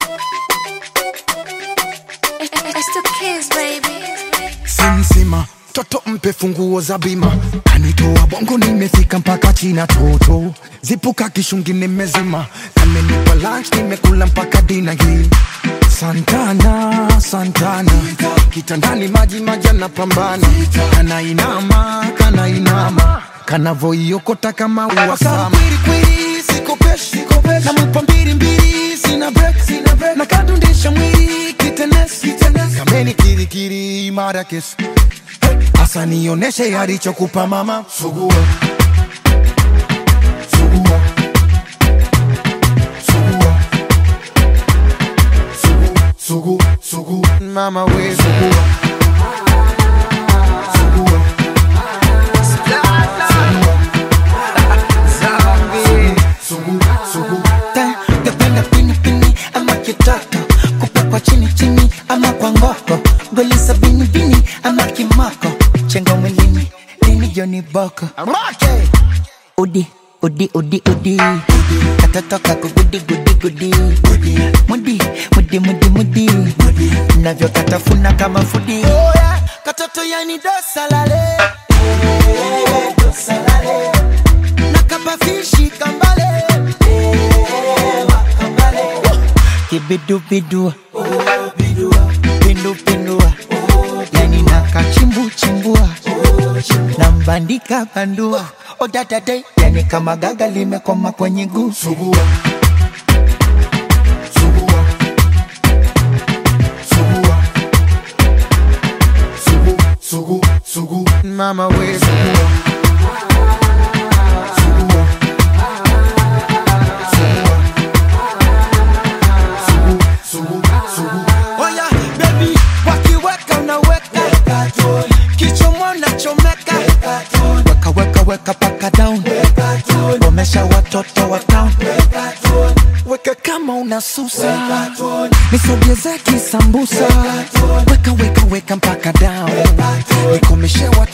It's the kids, baby. simsima toto mpe funguo za bima kanitoa bongo nimefika mpaka china toto zipuka kishungi nimezima kamenipa lunch nimekula mpaka dina hii santana santana kitandani maji maji anapambana kanainama kanainama kanavoiokota kama uwasama namupa mbili mbili sina break sina break na kadundisha mwili kitenes kitenes kameni kirikiri mara kesi asa nioneshe alichokupa mama sugua sugua sugua sugu sugu sugu mama we sugua sugua sugu sugu Ta- Napenda pini pini ama kitaka kupakwa chini chini ama kwa ngoko goli sabini bini ama kimako chenga mwilini lini joni boko amake udi udi udi udi katoto kako gudi gudi gudi mudi mudi mudi mudi navyo katafuna kama fudi katoto yani dosalale dosalale nakapafishi kambale kibidubidu pindupindua yani nakachimbuchimbua nambandika bandua odadade yani kama gaga limekoma kwenye guu sugua sugua sugua sugu sugu sugu mama we sugua sugua sugua sugu sugu sugu Oya baby, wakiweka unaweka kichomo unachomeka weka weka weka paka down omesha watoto wa town weka kama unasusa nisogeze kisambusa weka weka weka mpaka down nikomeshe watu